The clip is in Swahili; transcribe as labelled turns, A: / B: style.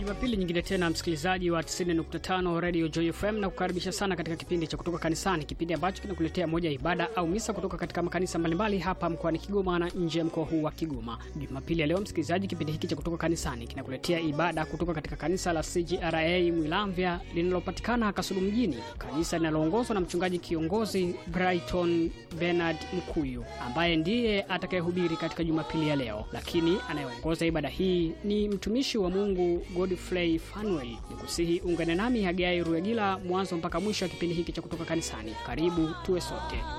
A: Jumapili nyingine tena, msikilizaji wa 90.5 Radio Joy FM, na kukaribisha sana katika kipindi cha kutoka kanisani, kipindi ambacho kinakuletea moja ya ibada au misa kutoka katika makanisa mbalimbali hapa mkoani Kigoma na nje ya mkoa huu wa Kigoma. Jumapili ya leo, msikilizaji, kipindi hiki cha kutoka kanisani kinakuletea ibada kutoka katika kanisa la CGRA Mwilamvya linalopatikana Kasulu mjini, kanisa linaloongozwa na mchungaji kiongozi Brighton Bernard Mkuyu ambaye ndiye atakayehubiri katika Jumapili ya leo, lakini anayeongoza ibada hii ni mtumishi wa Mungu Godfrey Fanuel. Nikusihi ungane nami Hagai Ruegila mwanzo mpaka mwisho wa kipindi hiki cha kutoka kanisani. Karibu tuwe sote.